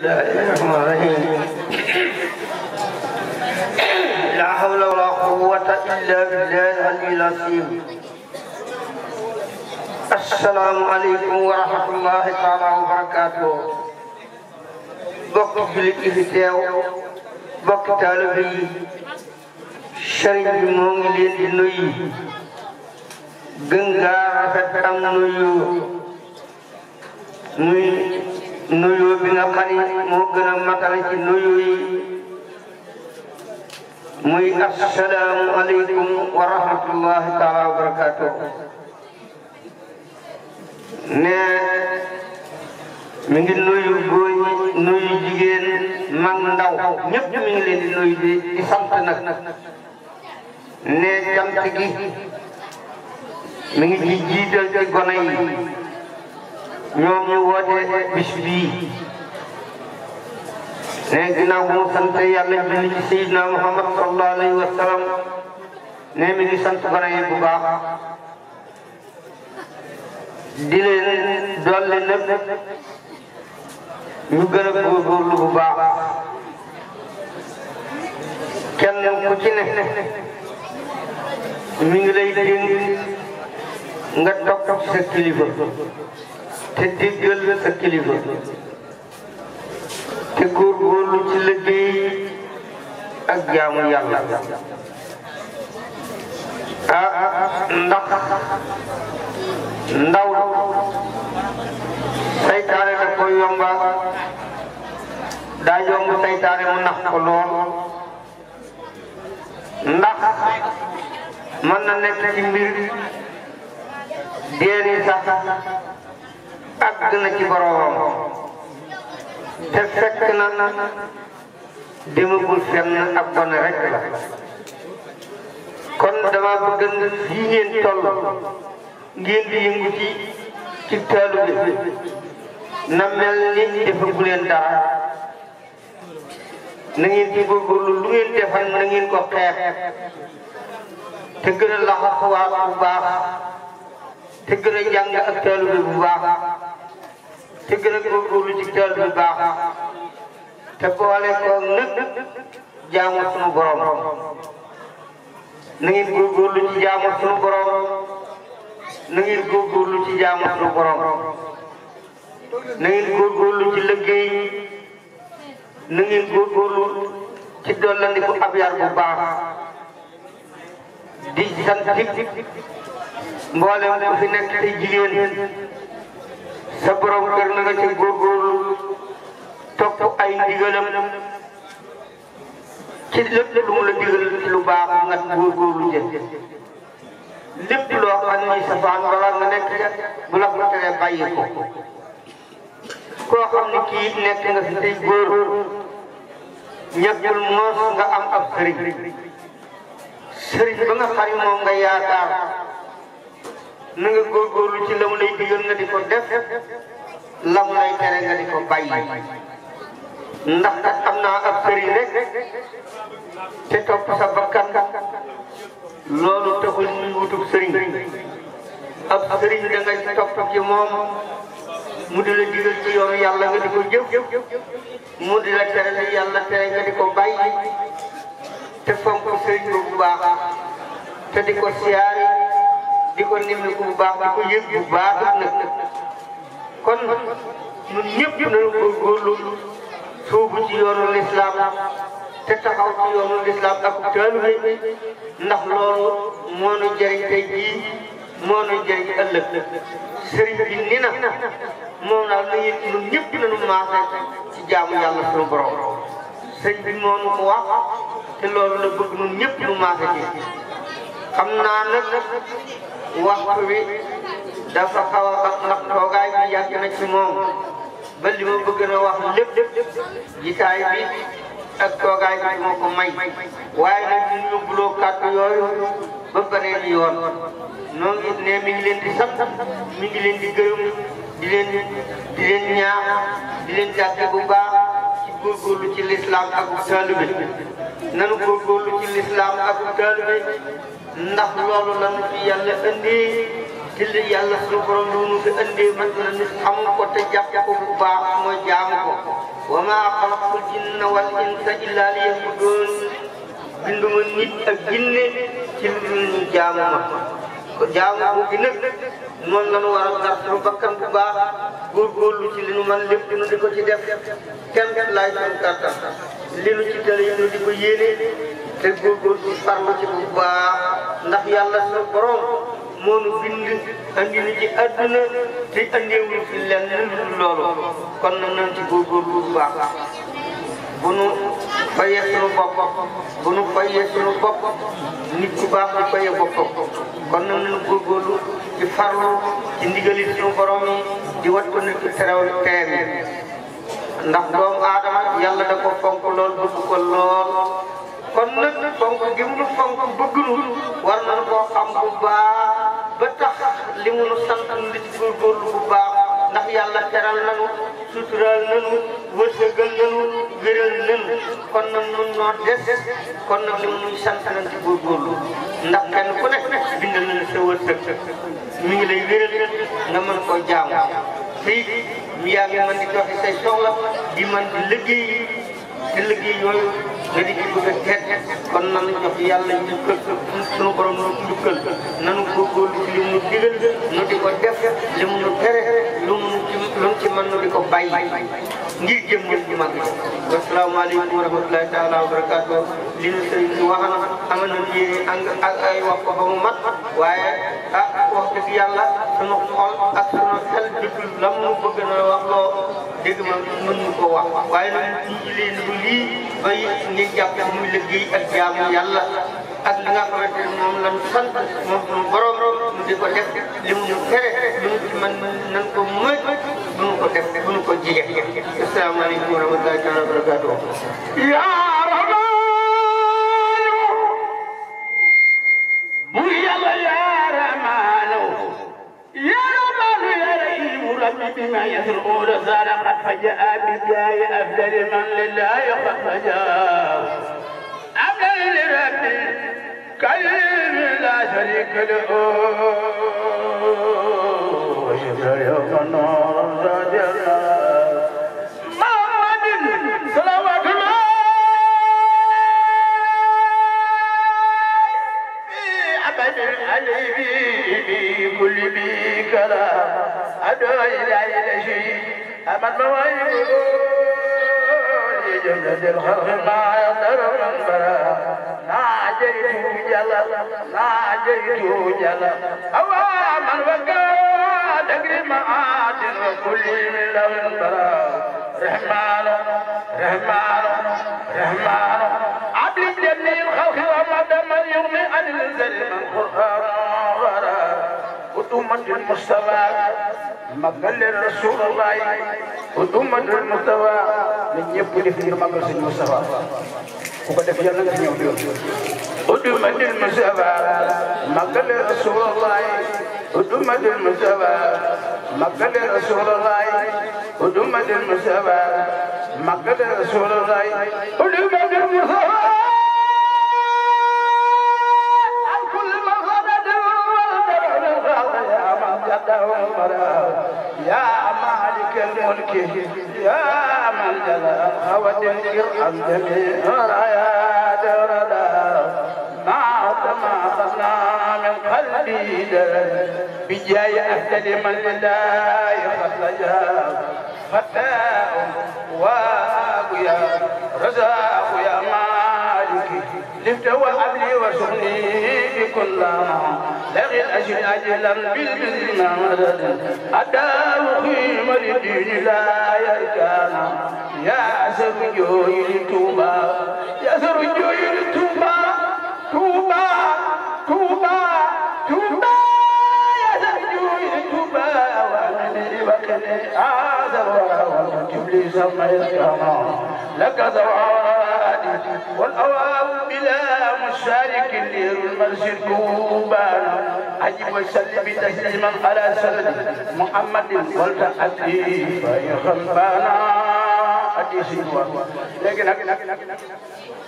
الرحمن الرحيم لا حول ولا قوة إلا بالله العلي العظيم السلام عليكم ورحمة الله تعالى وبركاته bokk jullit yi fi teew bokk taalibe yi sëriñ bi moo ngi leen di nuyu gën gaa rafet am nuyu nuyu nuyu bi nga xam ni moo gën a matale ci nuyu yi muy assalaamu aleykum wa rahmatullahi taala wa barakatuh ne mi ngi nuyu góor ñi nuyu jigéen mag ndaw ñëpp mi ngi leen di nuyu di di sant nag ne cant gi mi ngi ci jiital ci gone yi ñoom ñu woote bis bii ne ginnaaw bu mu sant yàlla julli ci Seydina Muhammad sallallahu alayhi wa sallam ne mi ngi sant gone yi bu baax di leen dolli nag ñu gën a góorgóorlu bu baax kenn ku ci ne mi ngi lay dénk nga topp ci sa kilifa te déggal sa kilifa te góorgóorlu ci liggéey ak jaamu yàlla ah ndax ndaw saytaane da ko yomba daa yomb saytaane mu nax ko lool ndax mën na nekk ci mbir deeni sax àgg na ci boroomam te fekk na demagul fenn ak gone rek la kon dama bëgg nga fii ngeen toll ngeen di yëngu ci ci taalu bi na mel ni defagu leen dara na ngeen ci góorgóorlu lu ngeen defal na ngeen ko xeex te gën a laxasuwaat bu baax te gën a jàng ak taalu bi bu baax te gën a góorgóorlu ci taalu bi baax te boole ko nag jaamu sunu borom na ngeen góorgóorlu ci jaamu sunu borom na ngeen góorgóorlu ci jaamu sunu borom na ngeen góorgóorlu ci liggéey na ngeen góorgóorlu ci dollandiku ab yar bu baax di sant mboolem ku fi nekk te jigéen sa borom kër na nga ci góorgóorlu topp ay ndigalam ci lépp lu mu la digal ci lu baax nga góorgóorlu jë lépp loo xam ne safaan wala nga nekk bu la ko teree bàyyi ko koo xam ne kii nekk nga fi tey góor ñàkkul moos nga am ab sëriñ sëriñ ba nga xam ne moom nga yaakaar na nga góorgóorlu ci la mu lay digal nga di ko def la mu lay tere nga di ko bàyyi ndax kat am naa ab sëriñ rek te topp sa bakkan loolu taxul ñu wutub sëriñ ab sëriñ da ngay topp ci moom mu di la digal ci yoonu yàlla nga di ko jëf mu di la tere li yàlla tere nga di ko bàyyi te fonk sëriñ bu baax te di ko siyaari di ko nimmiku bu baax di ko yëg bu baax nag kon ñun ñëpp nañu góorgóorlu suubu ci yoonu lislaam te taxaw ci yoonu lislaam ak taalibe ndax loolu moo nu jëriñ tey jii moo nu jëriñ ëllëg sëriñ bi ni na moom daal na ngeen ñun ñëpp nañu maase ci jaamu yàlla suñu borom sëriñ bi moo nu ko wax te loolu la bëgg ñun ñëpp nu maase ci xam naa nag waxtu wi dafa xaw a ndax toogaay bi yàgg na ci moom ba li ma bëgg na wax lépp jitaay bi ak toogaay bi moo ko may waaye nag ñu yóbbuloo kàddu yooyu ba beneen yoon noo ngi ne mi ngi leen di sant mi ngi leen di gërëm di leen di leen ñaax di leen jàppe bu baax ci góorgóorlu ci lislaam ak taalibe nanu góorgóorlu ci lislaam ak taalibe ndax loolu lañu fi yàlla indi ci li yàlla suñu borom lu nu fi indee man na nit xamul ko te jàpp ko bu baax mooy jaamu ko wa maa xalaqtul jinna wal insa illa liya'budun binduma nit ak jinne ci lu dul ñu jaamu ma ko jaamu bu gi nag noonu la ñu war a dar suñu bakkan bu baax góorgóorlu ci li nu man lépp nu di ko ci def kenn laay suñu kàttan li nu ci tële yi nu di ko yéene te góorgóorlu farlu ci bu baax ndax yàlla suñu borom moo nu bind andi ni ci àdduna te andeewul fi lenn lu loolu kon nag nañ ci góorgóorlu bu baax bu nu fayee sunu bopp bu nu fayee sunu bopp nit ku baax di fayee boppam kon nag nañu góorgóorlu ci farlu ci ndigali sunu borom yi di wat ko nit ki terew teem yi ndax doomu aadama yàlla da ko fonk lool bëgg ko lool kon nag fonk gi mu nu fonk bëgg nu war nañu koo xam bu baax ba tax li mu nu sant nu di ci góorgóorlu bu baax ndax yàlla teral nanu sutural nanu wërsëgal nanu wéral nanu kon nag nun noo des kon nag li mu nuy sant nañ ci góorgóorlu ndax kenn ku nekk bindal nañu sa wërsëg mi ngi lay wéral nga mën koo jaamu fii yaa ngi mën di doxi say soxla di mën di liggéey te liggéey yooyu nga di ci bëgg a teet kon nanu jox yàlla njukkal sunu borom nu njukkal nanu góorgóorlu ci li mu digal nu di ko def li mu nu tere lu mu ci lu mu ci mën nu di ko bàyyi ngir jëm ngeen ci mag wasalaamaaleykum wa rahmatulahi taala wa barakaatu li nu sëriñ si wax na amal na yéene ang ak ay wax ko ba mu mat waaye ah wax dëgg yàlla sunu xol ak sunu xel dëggul lam nu bëgg na wax loo dégg ma mën nu ko wax waaye nag ci leen du lii bay ngeen jàpp muy liggéey ak jaamu yàlla ak li nga xamante ne moom lañ sant moom suñu borom mu di ko def li mu ñu tere lu mu ci mën nañ ko mëj bu nu ko def bu nu ko jige asalaamaaleykum wa rahmatullahi taala wa barakatuh يا رحمن ويا يا رحمن يا رحمن يا رحيم ربي بما يسرون صدقت فجاء بجاي أفضل من لله قد فجاء أفضل لربي كريم لا شريك له وشكر يوم النور رجلا محمد صلوات الله في عبد الحليم في كل بكرة أدعو إلى إلى شيء أمد مواهب لجملة الخلق ما يقدر من برا ناجيت جلا ناجيت جلا أوا من وقع تقري معاد وكل من لون برا رحمن رحمن رحمن عبد جميع الخلق ومدى من يغني عن الزل من قرآن ورا أمة المصطفى مقل رسول الله أمة المصطفى من يبني في مقل المصطفى وقد في جنة يوم أمة المصطفى مقل رسول الله أمة المصطفى مقل رسول الله أمة المصطفى مقل رسول الله أمة المصطفى كل مغرد يا من قدر يا مالك الملك يا من جل ودنكر عن جميع رايا دردا ما ما خلنا من قلبي بجاي أهدل من لله خلجا فتاة وابيا رزاق يا مالك لفت وأبلي وسخني بكل لغي الأجل أجلا بالبذل مدد أداه خيم للدين لا يركانا يا سرجوي توبا يا سرجوي توبا توبا توبا توبا يا سرجوي توبا وأنني بكني آذر وجبلي سميت كما لك زوادي والأواب بلا مشارك الليل المرسل كوبانا عجب وسلم تسليما على سند محمد قلت أدري فيخنبانا أدري سيدوا لكن